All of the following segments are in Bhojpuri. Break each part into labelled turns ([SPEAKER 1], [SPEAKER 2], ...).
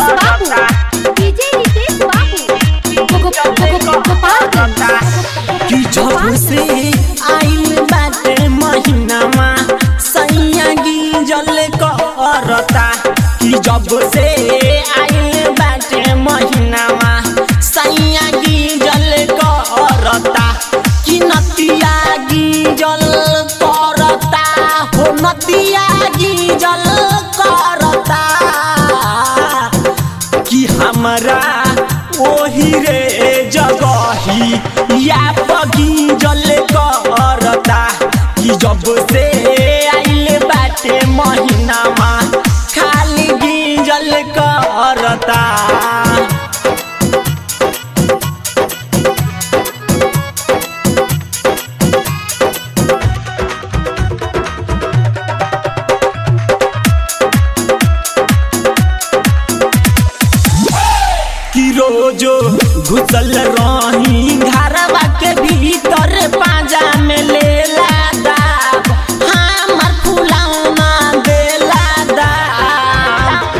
[SPEAKER 1] बाबू डीजे रितेश बाबू गो- गो- गो- गो- गोपालगंज
[SPEAKER 2] कि जब से आइल बाटे महीनामा सैया गिंजल करता कि जब से आइल बाटे महीनामा सैया गिंजल करता कि नतिया गिंजल करता हो नतिया गिंजल करता कि हमरा ओही रे जगही या बगीजल करता कि जब से आइल बाटे महीनामा खाली गिंजल करता कि रोजो घुसल रही घरवा के भीतर पाजा में लेला दाब हमर फुलौना देला दाब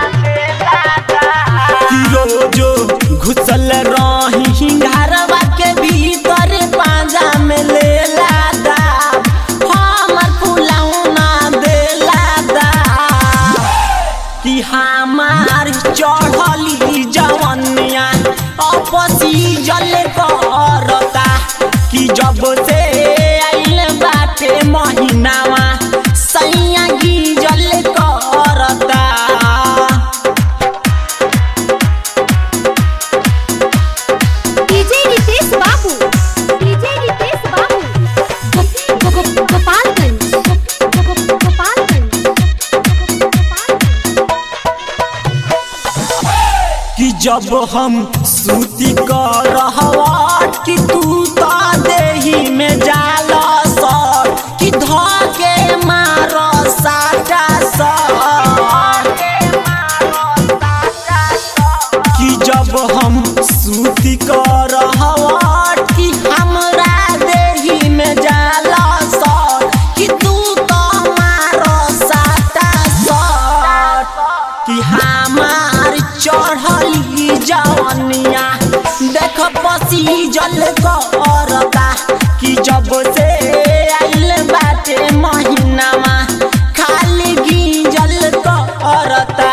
[SPEAKER 2] कि रोजो घुसल रही घरवा के भीतर पाजा में लेला दाब हमर फुलौना देला दाब कि हमार चढ़ली जवनिया अपसी जल करता कि जब से आइल बाटे महीनावा सैया गिजल करता
[SPEAKER 1] डीजे रितेश बाबू डीजे रितेश बाबू गो- गो- गो- गोपालगंज गो- गो- गो- गोपालगंज गोपालगंज
[SPEAKER 2] कि जब हम सूती कर रहवट कि तू तो देही में जाल सर कि धके मार साटा सर कि जब हम सूती कर रहवट कि हमरा देही में जाल सर कि तू तो मार साटा सर कि हमार चढ़ली जवनिया देख पसी जल करता कि जब से आइल बाटे महीनामा खाली गिंजल करता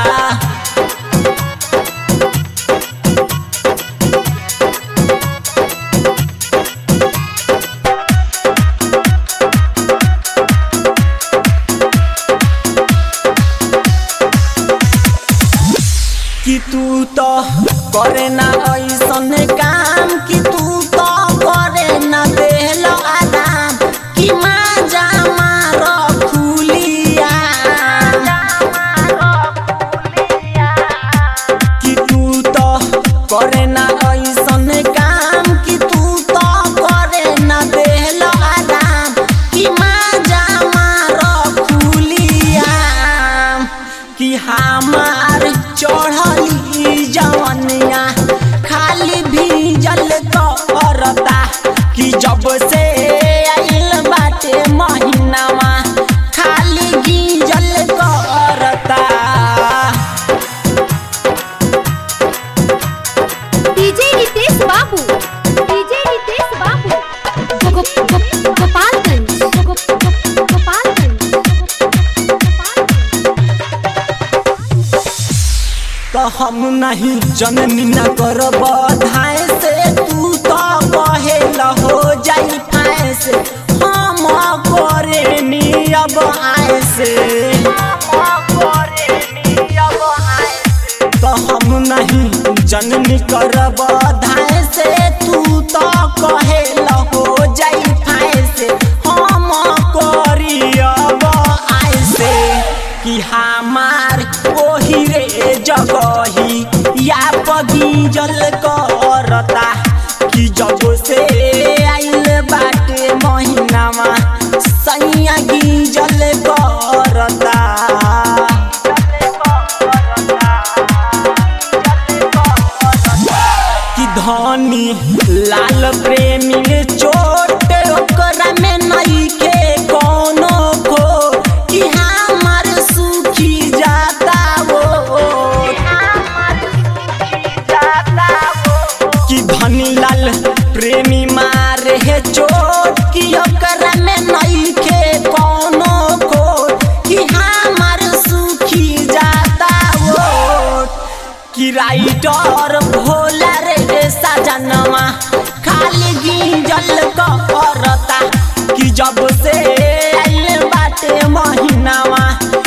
[SPEAKER 2] कि तू तो करे ना ऐसन काम कि तू तो करे ना देहल आराम कि माजा मार खुलिया कि तू तो करे ना ऐसन काम कि तू तो करे ना देहल आराम कि माजा मार खुलिया कि हमार चढ़ली जवनिया खाली भीजल करता कि जब से आइल बाटे महीनावा खाली गिंजल करता
[SPEAKER 1] डीजे रितेश बाबू डीजे रितेश बाबू गो- गो- गो- गोपालगंज गो- गो- गो- गोपालगंज गोपालगंज
[SPEAKER 2] तो हम नहीं जननी न करब धाय से तू तो कहे हो जाई फाय से हम करे नी अब आए से तो हम नहीं जननी करब धाय से तू तो कहे हो जाई फाय से हम करी अब आए से कि हमार ओही रे जगही या बगीजल करता कि जब से आइल बाटे महीनामा सैया गिंजल करता कि धनी लाल प्रेमी ने चोट ओकरा में नहीं के कोनो को कि हमार सुखी जाता वो राइटर भोला रे सजनवा खाली गिंजल करता कि जब से आइल बाटे महीनावा